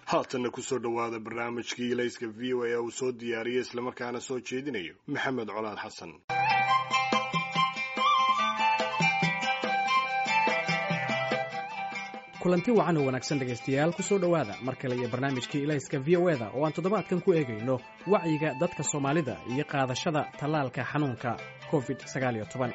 haatanna kusoo dhowaada barnaamijkii ilayska v o a uu soo diyaariyey islamarkaana soo jeedinayo maxamed colaad xasan kulanti wacan oo wanaagsan dhegaystayaal ku soo dhowaada mar kale iyo barnaamijkii ilayska v o eda oo aan toddobaadkan ku eegayno wacyiga dadka soomaalida iyo qaadashada tallaalka xanuunka covid sagaaliyo toban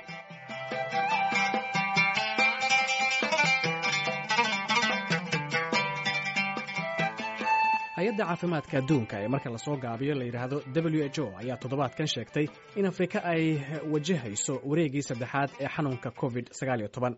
hay-adda caafimaadka adduunka ee marka lasoo gaabiyo la yidhaahdo w h o ayaa toddobaadkan sheegtay in afrika ay wajahayso wareegii saddexaad ee xanuunka covid sagaaliyo toban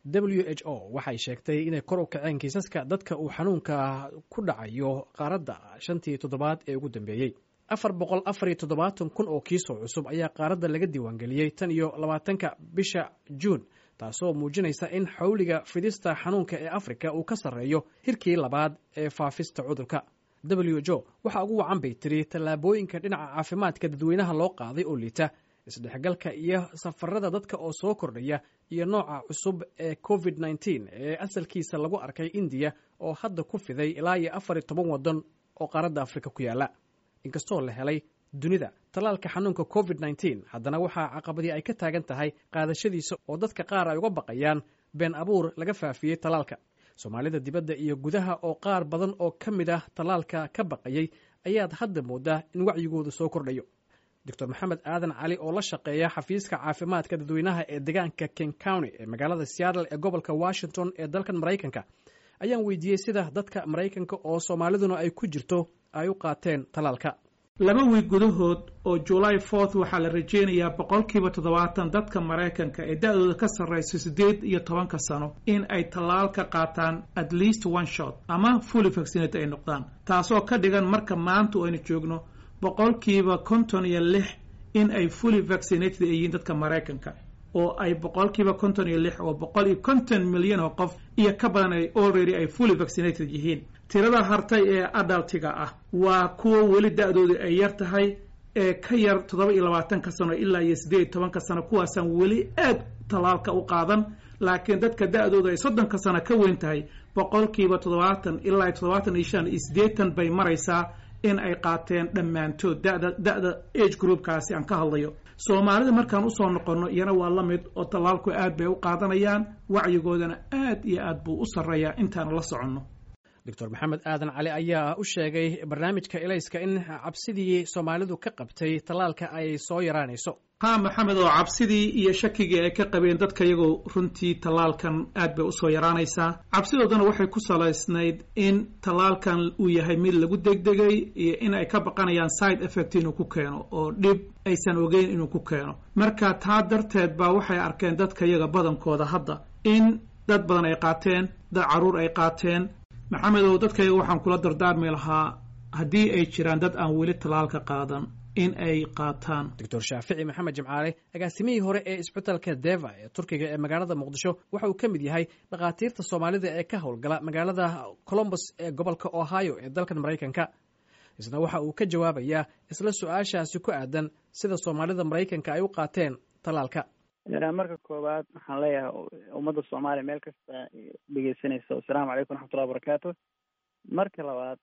w h o waxay sheegtay inay kor u kaceen kiisaska dadka uu xanuunka ku dhacayo qaaradda shantii toddobaad ee ugu dambeeyey afar boqol afariyo toddobaatan kun oo kiisoo cusub ayaa qaaradda laga diiwaangeliyey tan iyo labaatanka bisha juun taasoo muujinaysa in xawliga fidista xanuunka ee afrika uu ka sarreeyo hirkii labaad ee faafista cudurka w h o waxaa ugu wacan bay tiri tallaabooyinka dhinaca caafimaadka dadweynaha loo qaaday oo liita isdhexgalka iyo safarada dadka oo soo kordhaya iyo nooca cusub ee covid nneteen ee asalkiisa lagu arkay indiya oo hadda ku fiday ilaa iyo afar iyo toban waddan oo qaaradda afrika ku yaalla inkastoo la helay dunida tallaalka xanuunka covid nneteen haddana waxaa caqabadii ay ka taagan tahay qaadashadiisa oo dadka qaar ay uga baqayaan been abuur laga faafiyey tallaalka soomaalida dibadda iyo gudaha oo qaar badan oo ka mid ah tallaalka ka baqayay ayaad hadda moodaa in wacyigooda soo kordhayo doctor maxamed aadan cali oo la shaqeeya xafiiska caafimaadka dadweynaha ee deegaanka king county ee magaalada seattle ee gobolka washington ee dalkan maraykanka ayaan weydiiyey sida dadka maraykanka oo soomaaliduna ay ku jirto ay u qaateen tallaalka laba wiig gudahood oo july fourth waxaa la rajeynayaa boqolkiiba toddobaatan dadka maraykanka ee da-dooda ka sarrayso siddeed iyo tobanka sano in ay tallaal ka qaataan at least one shot ama fully vaccinate ay noqdaan taasoo ka dhigan marka maanta aynu joogno boqolkiiba konton iyo lix in ay fully vaccinated ay yihiin dadka maraykanka oo ay boqolkiiba konton iyo lix oo boqol iyo konton milyan oo qof iyo ka badan ay already ay fully vaccinated yihiin tirada hartay ee adaltiga ah waa kuwa weli da-dooda ay yar tahay ee ka yar toddoba iyo labaatanka sano ilaa iyo siddeed iyo tobanka sano kuwaasaan weli aad tallaalka u qaadan laakiin dadka da-dooda ay soddonka sano ka weyn tahay boqolkiiba toddobaatan ilaa iyo toddobaatan iyo shan iyo siddeetan bay maraysaa in ay qaateen dhammaantood dada da-da age groupkaasi aan ka hadlayo soomaalida markaan usoo noqonno iyana waa la mid oo tallaalku aad bay u qaadanayaan wacyigoodana aad iyo aad buu u sarreeyaa intaanu la soconno doctor maxamed aadan cali ayaa u sheegay barnaamijka ilayska in cabsidii soomaalidu ka qabtay tallaalka ay soo yaraanayso haa maxamed oo cabsidii iyo shakigii ay ka qabeen dadka iyagoo runtii tallaalkan aad bay usoo yaraanaysaa cabsidoodana waxay ku salaysnayd in tallaalkan uu yahay mid lagu degdegay iyo in ay ka baqanayaan side effect inuu ku keeno oo dhib aysan ogeyn inuu ku keeno marka taa darteed baa waxay arkeen dadka iyaga badankooda hadda in dad badan ay qaateen dad carruur ay qaateen maxamed oo dadkayga waxaan kula dardaarmi lahaa haddii ay jiraan dad aan weli tallaalka qaadan in ay qaataan doctor shaafici maxamed jimcaale agaasimihii hore ee isbitalka deva ee turkiga ee magaalada muqdisho waxa uu ka mid yahay dhakhaatiirta soomaalida ee ka howlgala magaalada colombus ee gobolka ohio ee dalkan maraykanka isna waxa uu ka jawaabayaa isla su-aashaasi ku aadan sida soomaalida maraykanka ay u qaateen tallaalka marka koowaad waxaan leeyahay ummadda soomaaliya meel kasta dhegeysanaysa assalaamu calaykum raxmatullahi wabarakaatu marka labaad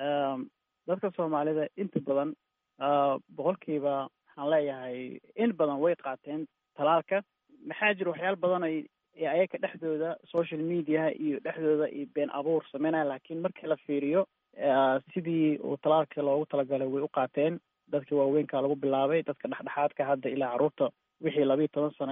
dadka soomaalida inta badan boqolkiiba waxaan leeyahay in badan way qaateen talaalka maxaa jira waxyaala badan ay ayaga dhexdooda social mediaha iyo dhexdooda iyo been abuur sameynaya laakiin markii la fiiriyo sidii uu talaalka loogu talagalay way u qaateen dadkii waaweynka lagu bilaabay dadka dhexdhexaadka hadda ilaa carruurta wixii labiiyo toban sano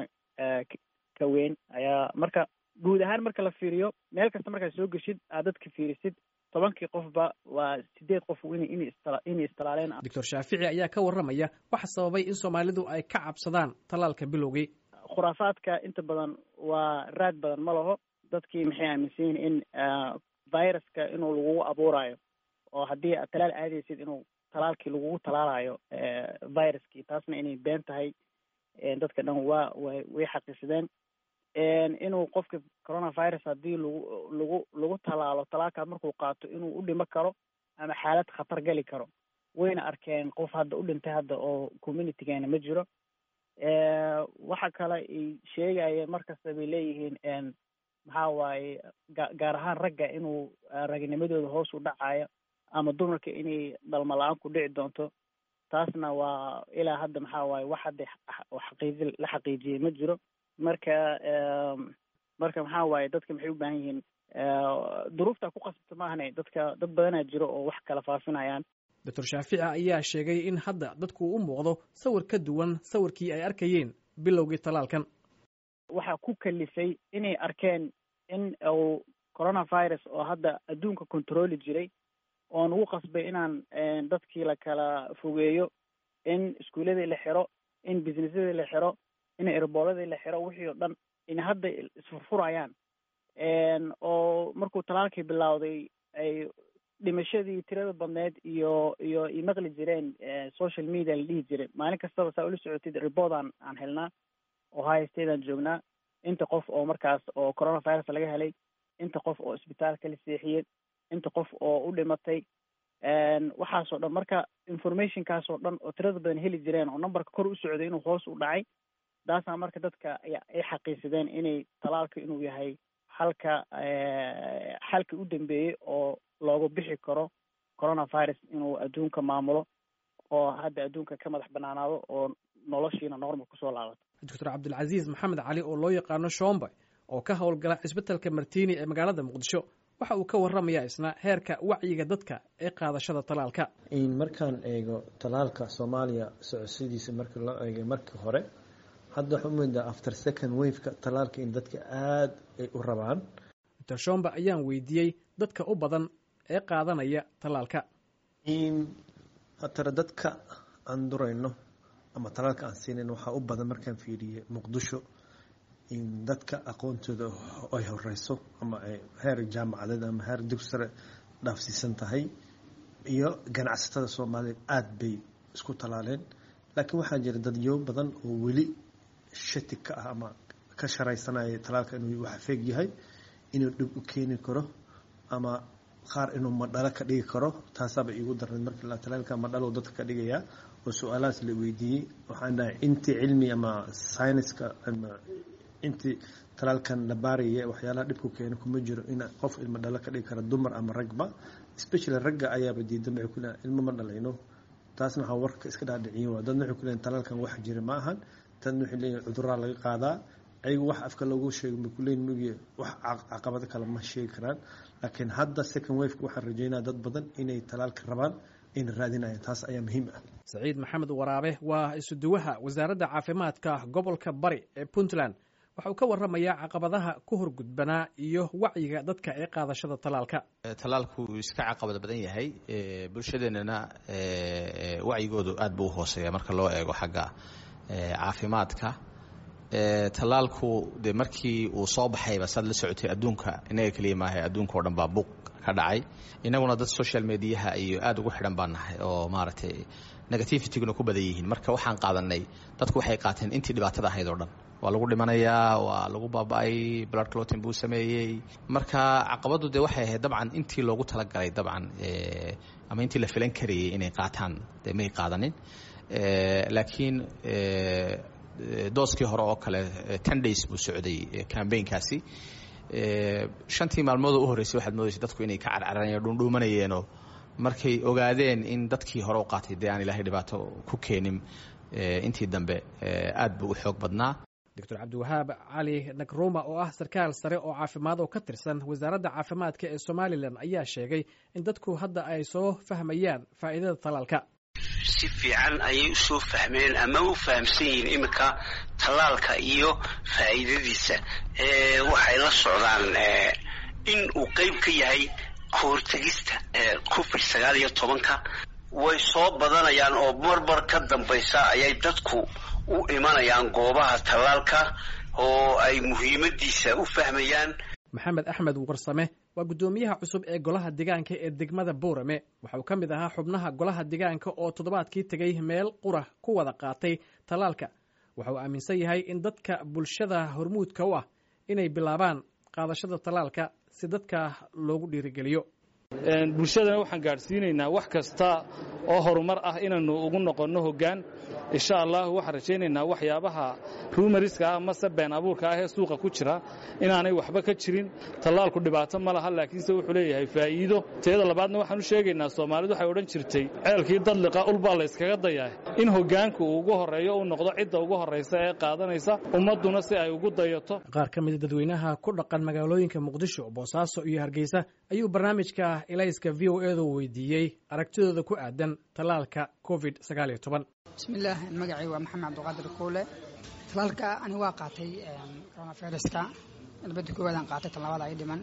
ka weyn ayaa marka guud ahaan marka la fiiriyo meel kasta markaad soo geshid aad dadka fiirisid tobankii qofba waa sideed qof inay istalaaleen doctor shaafici ayaa ka warramaya waxa sababay in soomaalidu ay ka cabsadaan tallaalka bilowgii khuraafaadka inta badan waa raad badan ma laho dadkii maxay aaminsan yihin in viruska inuu lagugu abuurayo oo haddii aad talaal aadaysid inuu talaalkii lagugu talaalayo viruskii taasna inay been tahay dadka dhan waa way way xaqiisadeen inuu qofka coronavirus haddii lagu lagu lagu talaalo talaalkaa markuu qaato inuu u dhimo karo ama xaalad khatar gali karo wayna arkeen qof hadda u dhintay hadda oo communitygeena ma jiro waxa kale ay sheegayeen markasta bay leeyihiin maxaa waaye ga gaar ahaan ragga inuu ragnimadooda hoos u dhacayo ama dumarka inay dhalmo la-aan ku dhici doonto taasna waa ilaa hadda maxaa waaye wax hadda xaqiiji la xaqiijiyey ma jiro marka marka maxaa waaye dadka maxay u baahan yihiin duruufta ku qasabta maahane dadka dad badanaa jiro oo wax kala faafinayaan doctor shaafici ayaa sheegay in hadda dadku u muuqdo sawir ka duwan sawirkii ay arkayeen bilowgii talaalkan waxaa ku kalifay inay arkeen in uu coronavirus oo hadda adduunka controli jiray oo nagu qasbay inaan dadkii la kala fogeeyo in iskuuladii la xiro in businessadii la xiro in erbooladii la xiro wixii oo dhan in hadda isfurfurayaan oo markuu talaalkii bilowday ay dhimashadii tirada badneed iyo iyo ay maqli jireen social media la dhihi jiray maalin kastaba saa ula socotid report aan aan helnaa oo high state aan joognaa inta qof oo markaas oo coronavirus laga helay inta qof oo isbitaalka la seexiyey inta qof oo u dhimatay waxaasoo dhan marka informationkaasoo dhan oo tirada badan heli jireen oo numberka kor u socday inuu hoos u dhacay taasaa marka dadka ay xaqiisadeen inay talaalka inuu yahay halka xalka u dambeeyey oo looga bixi karo coronavirus inuu adduunka maamulo oo hadda adduunka ka madax banaanaado oo noloshiina normal kusoo laabato doctor cabdilcaziiz maxamed cali oo loo yaqaano shombe oo ka howlgala cisbitalka martiini ee magaalada muqdisho waxa uu ka warramayaa isna heerka wacyiga dadka ee qaadashada talaalka markaan eego talaalka soomaaliya socodsidiisa markii loo eegay markii hore hadda waxaa umoodaa after second waveka talaalka in dadka aada ay u rabaan doctor shombe ayaan weydiiyey dadka u badan ee qaadanaya talaalka hatara dadka aan durayno ama talaalka aan siinayn waxaa u badan markaan fiiriyey muqdisho in dadka aqoontooda ay horeyso ama ay heer jaamacadeed ama heer dugsi sare dhaafsiisan tahay iyo ganacsatada soomaaliyeed aada bay isku talaaleen laakiin waxaa jira dadyo badan oo weli shati ka ah ama ka sharaysanaya talaalka inuu wax feeg yahay inuu dhib u keeni karo ama qaar inuu madhalo ka dhigi karo taasaaba iigu darneed markii la talaalka madhalo dadka ka dhigayaa oo su-aalahaas la weydiiyey waxaan dhahay intii cilmi ama syniska ama intii talaalkan la baaraya waxyaalaha dhibku keena kuma jiro in qof ilmo dhalo ka dhigi kara dumar ama ragba especially ragga ayaaba diidan waxay ku leeyahay ilmo ma dhalayno taasna waxaa warka iska dhaadhiciyin waa dadna waxay ku leeyahin talaalkan wax jira ma ahan dadna waxay leeyihin cuduraa laga qaadaa ayagu wax afka loogu sheego ma kuleyn mugi wax caqabado kale ma sheegi karaan laakiin hadda second waveka waxaan rajeynaya dad badan inay talaalka rabaan ayna raadinayaan taas ayaa muhiim ah saciid maxamed waraabe waa isuduwaha wasaaradda caafimaadka gobolka bari ee puntland waxa uu ka warramayaa caqabadaha ku horgudbanaa iyo wacyiga dadka ee qaadashada talaalka talaalku uu iska caqabad badan yahay bulshadeennana wacyigoodu aad buu u hooseeya marka loo eego xagga caafimaadka talaalku de markii uu soo baxayba saad la socotay adduunka inaga keliya maaha adduunka o dhan baa buuq ka dhacay inaguna dad social mediaha iyo aada ugu xidhan baan nahay oo maaragtay negativityguna ku badan yihiin marka waxaan qaadanay dadku waxay qaateen intii dhibaatada ahayd oo dhan waa lagu dhimanayaa waa lagu baaba-ay blood clotin buu sameeyey marka caqabaddu de waxay ahayd dabcan intii loogu talagalay dabcan ama intii la filan karayay inay qaataan de may qaadanin laakiin dooskii hore oo kale ten days buu socday cambaynkaasi shantii maalmoodoo u horreysay waxaad moodaysa dadku inay ka carcaranayan dhuundhuumanayeenoo markay ogaadeen in dadkii hore u qaatay dee aan ilaahay dhibaato ku keenin intii dambe aad buu u xoog badnaa doctor cabdiwahaab cali nagruma oo ah sarkaal sare oo caafimaad oo ka tirsan wasaaradda caafimaadka ee somalilan ayaa sheegay in dadku hadda ay soo fahmayaan faa'iidada talaalka si fiican ayay usoo fahmeen ama u fahamsan yihiin iminka tallaalka iyo faa'iidadiisa waxay la socdaan in uu qeyb ka yahay kahortegista covid sagaal iyo tobanka way soo badanayaan oo marmar ka dambaysa ayay dadku u imanayaan goobaha tallaalka oo ay muhiimadiisa u fahmayaan maxamed axmed warsame waa guddoomiyaha cusub ee golaha degaanka ee degmada boorame waxa uu ka mid ahaa xubnaha golaha degaanka oo toddobaadkii tegay meel qura ku wada qaatay tallaalka waxa uu aaminsan yahay in dadka bulshada hormuudka u ah inay bilaabaan qaadashada tallaalka si dadka loogu dhiirigeliyo bulshadana waxaan gaadhsiinaynaa wax kasta oo horumar ah inaannu ugu noqonno hoggaan insha allah waxaan rajaynaynaa waxyaabaha rumariska ah mase been abuurka ah ee suuqa ku jira inaanay waxba ka jirin tallaalku dhibaato ma laha laakiinse wuxuu leeyahay faa'iido teeda labaadna waxaan u sheegaynaa soomaalidu waxay odhan jirtay ceelkii dadliqa ulbaa layskaga dayaa in hoggaanku uu ugu horreeyo uu noqdo cidda ugu horraysa ee qaadanaysa ummadduna si ay ugu dayato qaar ka mida dadweynaha ku dhaqan magaalooyinka muqdisho boosaaso iyo hargeysa ayuu barnaamijka ilayska v o edu weydiiyey aragtidooda ku aadan tallaalka covid bismillaah magacay waa maxamed cabdiqaadir kuule talaalka ani waa qaatay coronaviruska labada koowaadaan qaatay tan labaad ay dhiman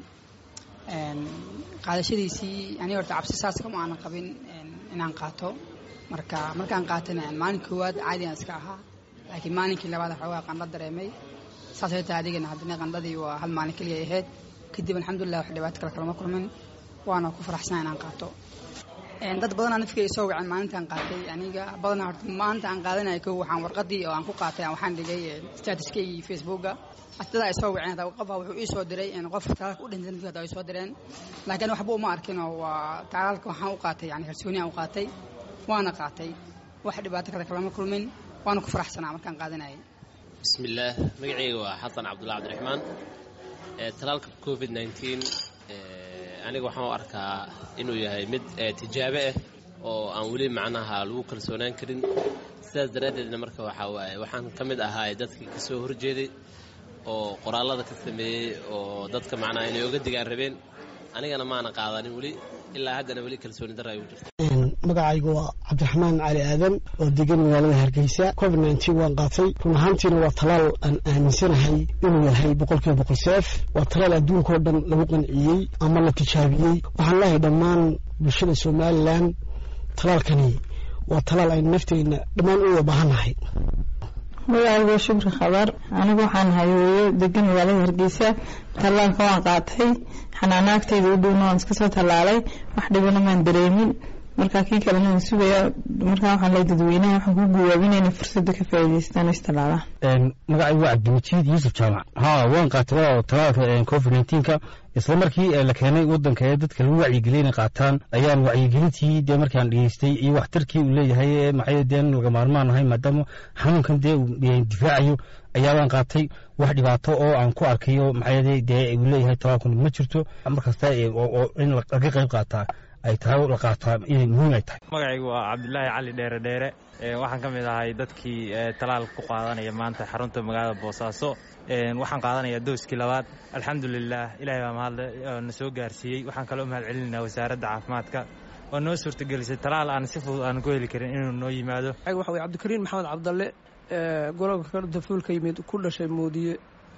qaadashadiisii ani horta cabsi saas kama aanan qabin inaan qaato marka markaan qaatayna maalin koowaad caadigan iska ahaa laakiin maalinkii labaad xoogaa qandho dareemay saasay tahay adigana haddana qandhadii waa hal maalin keliya ahayd kadib alxamdulilah wax dhibaato kale kalama kulmin waana ku faraxsan inaan qaato dad badanaa nafkay soo waceen maalintaan qaatay aniga badanaa horta maanta aan qaadanaya kow waxaan warqadii oo aan ku qaatay waxaan dhigay statuskaygii facebooka astada ay soo waceen hataa qofaa wuxuu ii soo diray qof talaalka u dhintay nafkii hataa ay soo direen laakiin waxba uma arkinoo waa talaalka waxaan u qaatay yani kalsooniyaan u qaatay waana qaatay wax dhibaato kale kalama kulmin waana ku faraxsanaa markaan qaadanayay bismillaah magacayga waa xasan cabdullahi cabdiraxmaan talaalka covid nteen aniga waxaan u arkaa inuu yahay mid tijaabo ah oo aan weli macnaha lagu kalsoonaan karin sidaas daraaddeedna marka waxaa waaye waxaan ka mid ahaa dadkii ka soo horjeeday oo qoraallada ka sameeyey oo dadka macnaha inay oga digaan rabeen anigana maana qaadanin weli ilaa haddana weli kalsooni darra ay u jirta magacaygu waa cabdiraxmaan cali aadan oo degan magaalada hargeysa covid nteen waan qaatay run ahaantiina waa talaal aan aaminsanahay inuu yahay boqolkiiba boqol seef waa talaal adduunkao dhan lagu qanciyey ama la tijaabiyey waxaan leehay dhammaan bulshada somalilan talaalkani waa talaal aynu nafteyna dhammaan u wada baahannahay magacaygu shukri khabar anigu waxaan ahay hooyo degan magaalada hargeysa tallaalka waan qaatay xanaanaagtayda u dhowna waan iska soo tallaalay wax dhibana maan dareemin marka kii kalena waan sugaya markaa waxaan leey dadweynaha waxaan ku guwaabinayna fursadda ka faa'iidaystaan istalaalaan magacaygu waa cabdimajid yuusuf jaamac haa waan qaatay waa talaalka covid neenka isla markii la keenay wadanka ee dadka lagu wacyigeliyay inay qaataan ayaan wacyigelintii dee markaan dhegeystay iyo waxtarkii uu leeyahay maxay dee laga maarmaan ahay maadaama xanuunkan dee uu difaacayo ayaa waan qaatay wax dhibaato oo aan ku arkayo maxay dee uu leeyahay talaalkun ma jirto markasta oo in laga qayb qaataa ay tahay la qaataa inay muhiim ay tahay magacaygu waa cabdulaahi cali dheere dheere waxaan ka mid ahay dadkii talaal ku qaadanaya maanta xarunta magaalada boosaaso waxaan qaadanayaa dooskii labaad alxamdulilah ilahay baa mahadle na soo gaarsiiyey waxaan kaloo mahad celinayna wasaaradda caafimaadka oo noo suurtagelisay talaal aan si fudud aan ku heli karin inuu noo yimaado waxa weye cabdikariin maxamed cabdalle golobka dafuulka yimid ku dhashay moodiye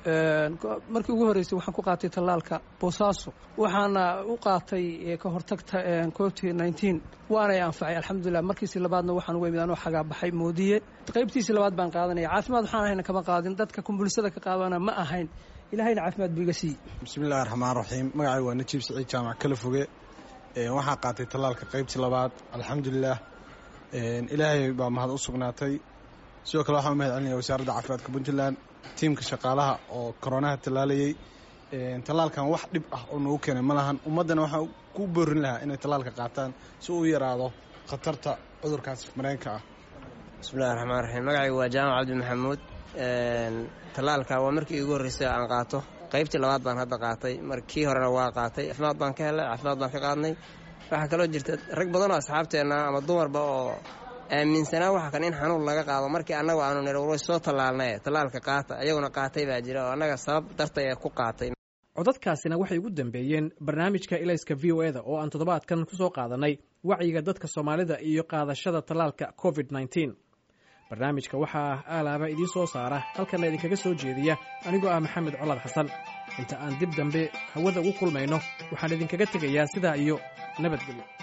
markii ugu horreysay waxaan ku qaatay tallaalka boosaaso waxaana u qaatay ka hortagta covid nteen waanay anfacay alxamdulilah markiisii labaadna waxaan uga imid anoo xagaa baxay moodiye qaybtiisii labaad baan qaadanaya caafimaad waxaan ahayna kama qaadin dadka kumbulsada ka qaadana ma ahayn ilahayna caafimaad buu iga siiyey bismillahi raxmaan raxiim magacay waa najiib siciid jaamac kala foge waxaan qaatay tallaalka qaybtii labaad alxamdulilah ilaahay baa mahad u sugnaatay sidoo kale waxaan u mahad celinaya wasaaradda caafimaadka puntland tiimka shaqaalaha oo koronaha tallaalayey tallaalkan wax dhib ah oo noogu keenay ma lahan ummaddana waxaan ku boorin lahaa inay tallaalka qaataan si uu yaraado khatarta cudurkaas mareenka ah bismillahi raxmaan raxiim magacaygu waa jaamac cabdi maxamuud tallaalka waa markii igu horreysay aan qaato qaybtii labaad baan hadda qaatay markii horena waa qaatay caafimaad baan ka helay caafimaad baan ka qaadnay waxaa kaloo jirta rag badan oo asxaabteenna ama dumarba oo aaminsanaa waxa kan in xanuun laga qaado markii annagu aanu nir way soo tallaalnaye tallaalka qaata ayaguna qaatay baa jira oo annaga sabab dartay ee ku qaatay codadkaasina waxay ugu dambeeyeen barnaamijka ilayska v o eda oo aan toddobaadkan ku soo qaadanay wacyiga dadka soomaalida iyo qaadashada tallaalka covid nteen barnaamijka waxaa aalaaba idiin soo saara halkana idinkaga soo jeediya anigoo ah maxamed colaad xasan inta aan dib dambe hawada ugu kulmayno waxaan idinkaga tegayaa sidaa iyo nabadgelyo